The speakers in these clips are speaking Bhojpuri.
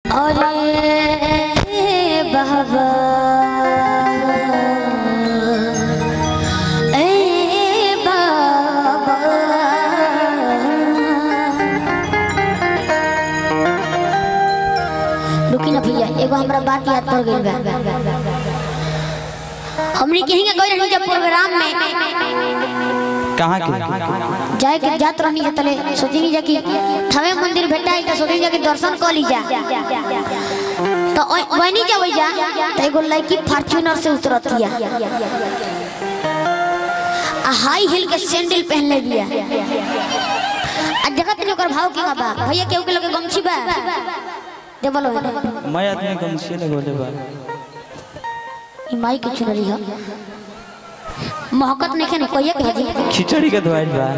अरे बाबा ए बाबा रुकी ना भैया एगो हमरा बात याद पड़ गइल बा हमनी कहीं का गई रही जब प्रोग्राम में कहाँ के जाए के जात रहनी जा तले सोचनी जा कि थवे मंदिर भेटाई त सोचनी जा कि दर्शन कर ली जा तो वही जा वही जा तो एगो लड़की फॉर्च्यूनर से उतरतिया आ हाई हिल के सैंडल पहनले बिया आ जगत नहीं ओकर भाव के बा भैया केहू के लोग गमछी बा दे बोलो मैं आदमी गमछी लगोले बा ई माई के चुनरी ह महकत नहीं खेने कोई के हजी खिचड़ी के धोइल बा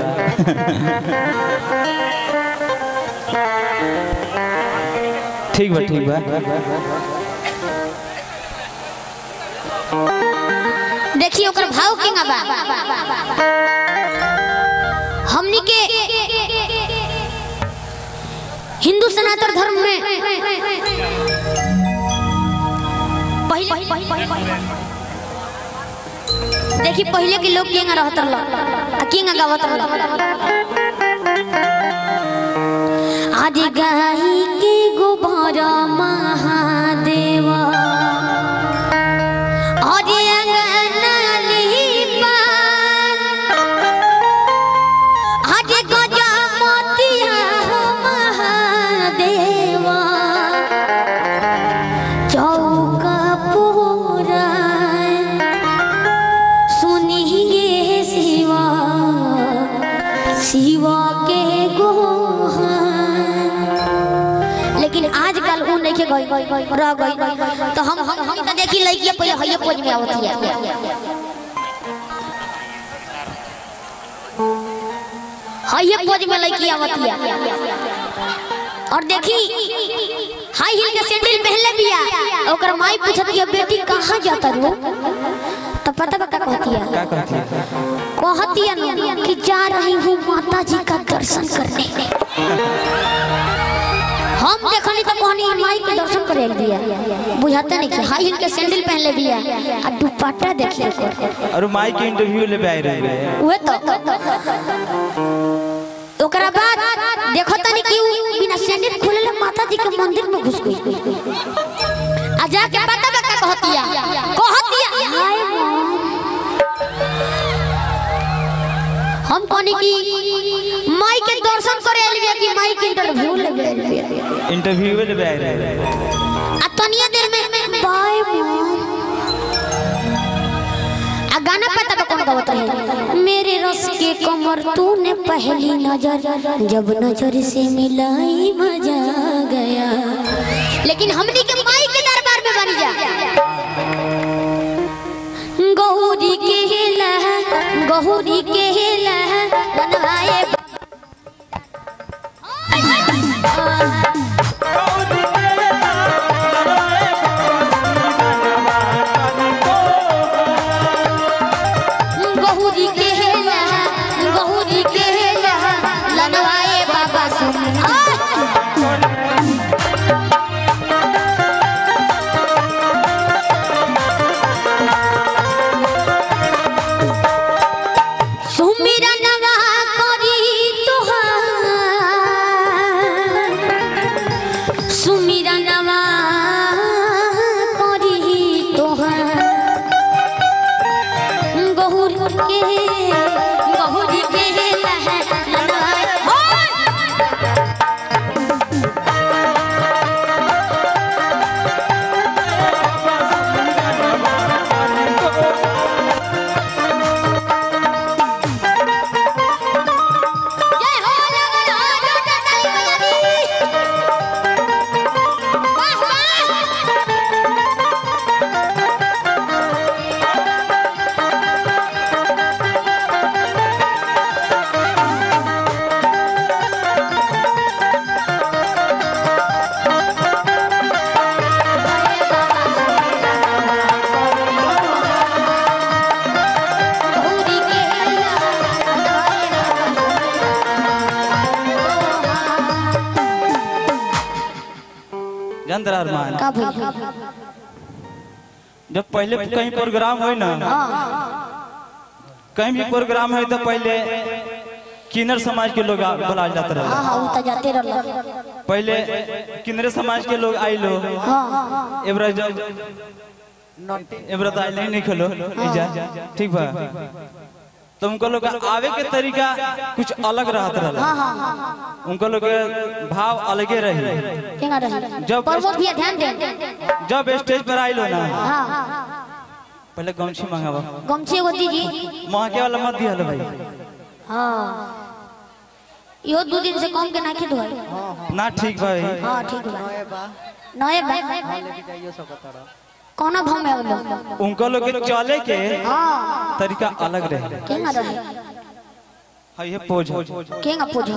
ठीक बा ठीक बा देखिए ओकर भाव के बा हमनी के हिंदू सनातन धर्म में पहले देखी पहले के लोग केंगा रहत रहल आ केंगा गावत रहल आदि गाई के गोबर महादेवा आदि अंगना लिपा आदि गजा मोतिया हो महादेवा चौका पूरा सुनिए शिवा शिवा के गोहान लेकिन आजकल उ नहीं के गई रह गई तो हम हम हम तो देखी लड़की पहले हइये पोज में आवत है हइये पोज में लड़की आवत है और देखी हाई हिल के सैंडल पहनले बिया ओकर माई पूछत है बेटी कहाँ जाता रो तो पता बा का कहती है का कहती है कहती है न कि जा रही हूँ माता जी का दर्शन करने हम देखनी तो कहनी माई के दर्शन करे दिया बुझाते नहीं कि हाई हिल के सैंडल पहन ले दिया आ दुपट्टा देखिए ओकर। और माई के इंटरव्यू ले आए रहे उहे तो ओकरा बाद देखो तनी कि उ बिना सैंडल खोले माता जी के मंदिर में घुस गई आ जाके पता बा का कहतिया कहतिया हाय मॉम हम कहनी कि माई के दर्शन करे एलिया कि माई के इंटरव्यू लेबे एलिया इंटरव्यू ले आए रहे आ तनिया देर में बाय मॉम आ गाना पता बा कौन गावत रहे मेरे रस के कमर तूने पहली नजर जब नजर से मिलाई मजा आ गया लेकिन हमनी के माई के दरबार में बनी जा गौरी के हेला गौरी के हेला बनाए गहुरी के हेला गहुरी के हेला लनवाए बाबा सुन सुमिरा नवा करी तुहार जान तरा अरमान का भइल जब पहले कहीं प्रोग्राम हो ना हाँ कहीं भी प्रोग्राम है तो पहले किन्नर समाज के लोग आ- बुलाए जाते रहे हाँ हाँ उ त जाते रहल पहले किन्नर समाज के लोग आई लो हाँ एबरा जब एबरा तो आइले ही नहीं खलो इजा ठीक बा तो उनको लोग आवे के तरीका कुछ अलग रहत रहल हाँ हाँ हाँ उनको लोग के भाव अलगे रही केना रही जब प्रमोद भैया ध्यान दे जब स्टेज पर आइलो ना हाँ पहले गमछी मंगावा गमछी एगो दीजी महके वाला मत दिया भाई हाँ इहो दू दिन से कम के नाखी धोई ना ठीक भाई हाँ ठीक बा नए बा कौना भाव में आवलो उनको लोग के चले के हाँ तरीका अलग रहे केना रही हाँ ये पोज केना पूजो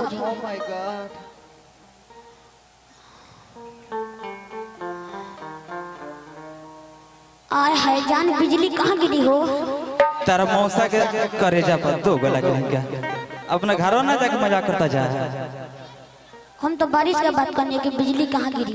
आय हाय जान बिजली कहाँ गिरी हो तारा मौसा के करेजा पर दो गला के क्या अपना घरों ना जाके मजाक करता जा हम तो बारिश के बात करने की बिजली कहाँ गिरी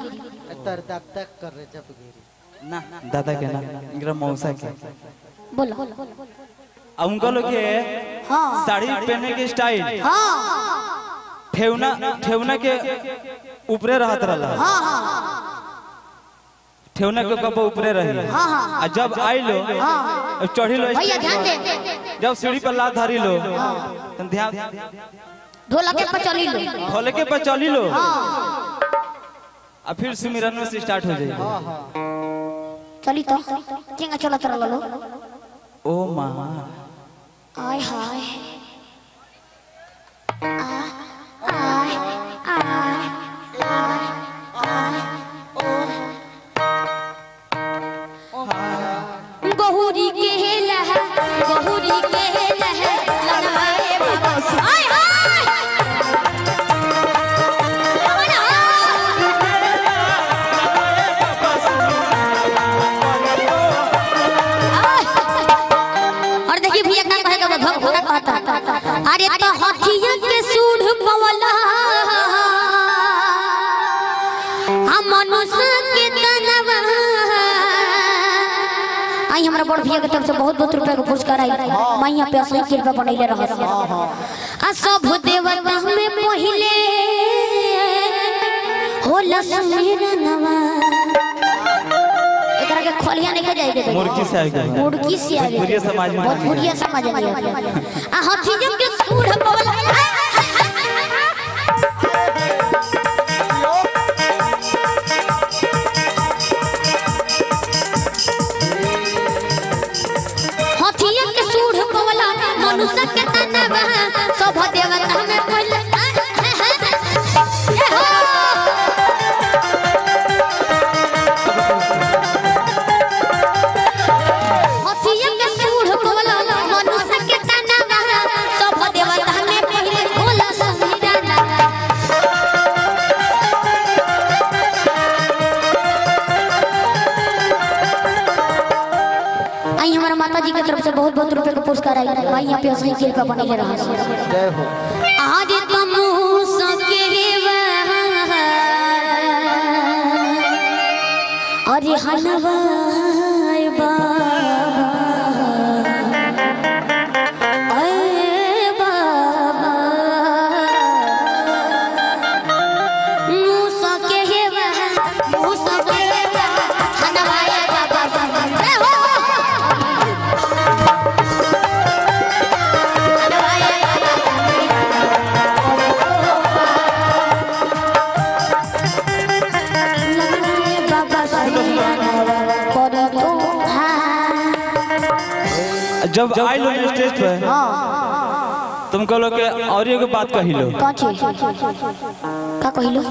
ना दादा के ना इनका मौसा के बोलो अब उनको लोग के हाँ साड़ी पहनने के स्टाइल हाँ ठेवना ठेवना के ऊपरे रहत रहला हाँ हाँ ठेवना के कब ऊपरे रही हाँ हाँ आ जब आई लो हाँ अब चढ़ी लो भैया स्टेज ध्यान पर, दे जब सीढ़ी पर लात धरी लो तो ध्यान ढोलक पर चली लो ढोले के पर चली लो हाँ और फिर सुमिरन से स्टार्ट हो जाएगी चली तो केंगा चलत रहलो ओ माँ आय हाय आ आय आय आय आय गहुरी के लह गहुरी के लह लनवाए बाबा आय हाय रमन और देखिए भैया क्या कहेगा वो भग भगा कहता अरे तो हथिया के सूढ़ पवला हम मनुष्य के तनवा आई हमरा बड़ भैया के तरफ से बहुत बहुत रुपया के पुरस्कार आई मैं यहाँ पे असली कृपा बनैले रह आ सब देवता में पहिले होला सुमिरनवा एकरा के खोलिया नहीं जाए के मुर्गी से आगे मुर्गी से आगे भोजपुरिया समाज में भोजपुरिया समाज में आ हाथी जब के सूढ़ पवल हाथिया के सूढ़ पवला मनुष्य के तनवा सब देवता में पहले ए हो हथिया के सूढ़ बोला मनुष्य के तनवा सब देवता में पहले बोला समीराना आई हमारा माता जी की तरफ से बहुत बहुत रुपए का पुरस्कार आई भाई यहाँ पे सही खेल का बने रहा जय हो आज तुम सके अरे हलवाई बाबा अरे बाबा मूसा के हे वह मूसा के हे वह हलवाई बाबा जय हो हलवाई लगे बाबा सैया कर दो हाँ जब आई लो ना स्टेज पर तुमको लोग के और एगो बात कही लो कथी का कहिलो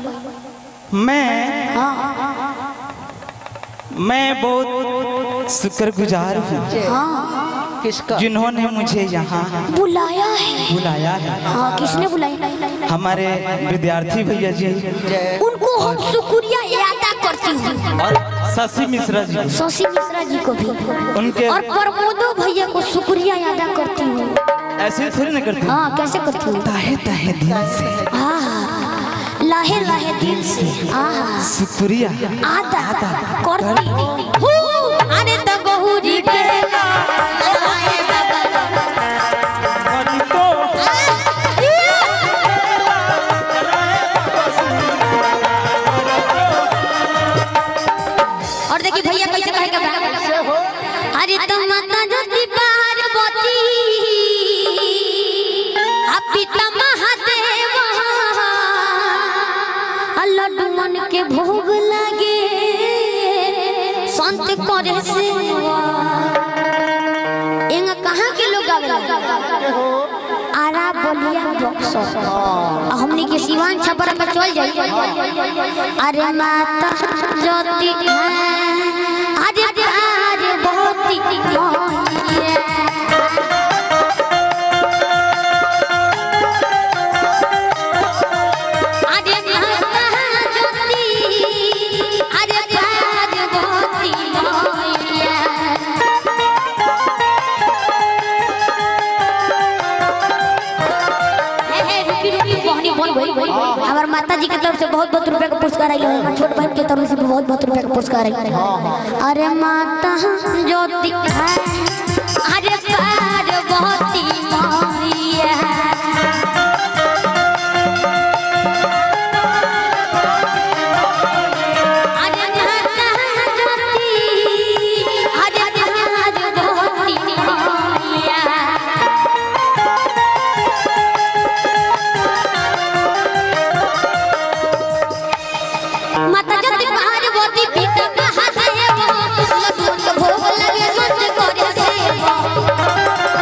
मैं हाँ मैं बहुत शुक्रगुजार हूँ हाँ किसका जिन्होंने मुझे यहाँ बुलाया है बुलाया है हाँ किसने बुलाया हमारे विद्यार्थी भैया जी जय उनको हम शुक्रिया अदा करती हूँ और शशि मिश्रा जी शशि मिश्रा जी को भी उनके और प्रमोदो भैया को शुक्रिया अदा करती हूँ ऐसे थोड़ी ना करते हाँ कैसे करती हूँ ताहे ताहे दिल से हाँ ला लहे लहे दिल से आहा सुपुरिया आदा करती हूँ अरे तो गहुरी के लगाए बाबा तो और देखिए भैया कैसे कहे के बा अरे तो माता ज्योति पार्वती आ पिता महादेव आ लड्डूमन के भोग लगे संत करे सेवा एंगा कहाँ के लोग आवेला आरा बलिया बक्सर आ हमनी के सिवान छपरा पे चल जाई अरे माता ज्योति है अरे प्यार बहुत ही है अरे माता ज्योति अरे प्यार बहुत ही है हे, हे, रुकी रुकी कहानी बन गई हमार माता जी के तरफ से बहुत बहुत रुपए का पुरस्कार आइल हमार छोट बहन के तरफ से भी बहुत बहुत रुपए का पुरस्कार आइल अरे माता ज्योति है अरे पार्वती मैया अरे माता ज्योति अरे पार्वती मैया माता ज्योति पार्वती पिता महादेव लड्डू के भोग लगे संत करे सेवा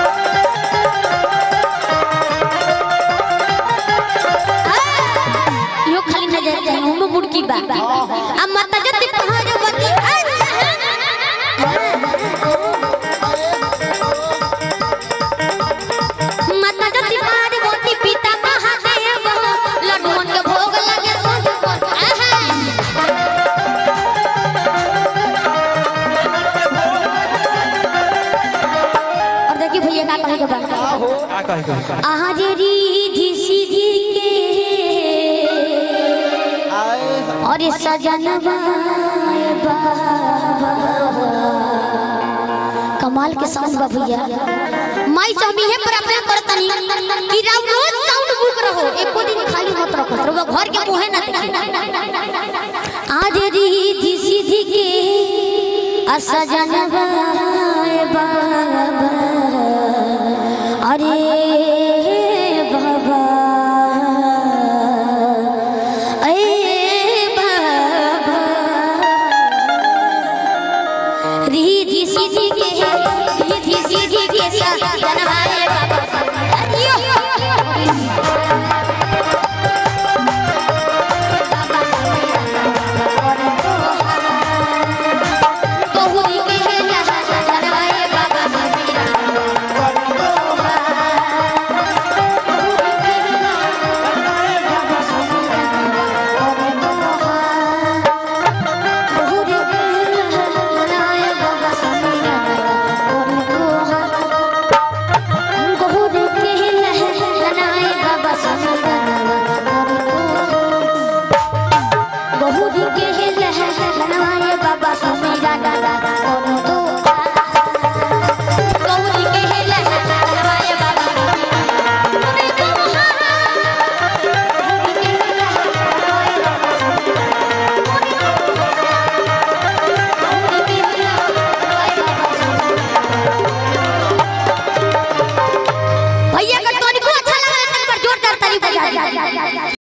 यो खाली नजर जाए हम मुड़की बा आ माता ज्योति पार्वती माता ज्योति पार्वती पिता महादेव लड्डू के भोग लगे संत करे और देखिए भैया का कहे के बा का कहे कहे आहा जे रीधि सीधी के और ये सजनवा ए बाबा कमाल के साउंड बा भैया माई से हम इहे प्रार्थना करतनी कि राव रोज साउंड बुक रहो एको दिन खाली मत रखो रहो घर के मुहे ना देखी आज रीधि सीधी के असजनवा ए बाबा अरे बाबा ए बाबा रिधि सीधी के रिधि सीधी के सजनवाए बाबा अरियो बहुरी के सजनवाए बाबा बाबा समीरा दादा कोनो तो गौरी के हेला नवाए बाबा मोरे को गौरी के हेला नवाए बाबा गौरी के हेला नवाए बाबा भैया का तोरी को अच्छा लगा एक बार जोरदार ताली बजा दी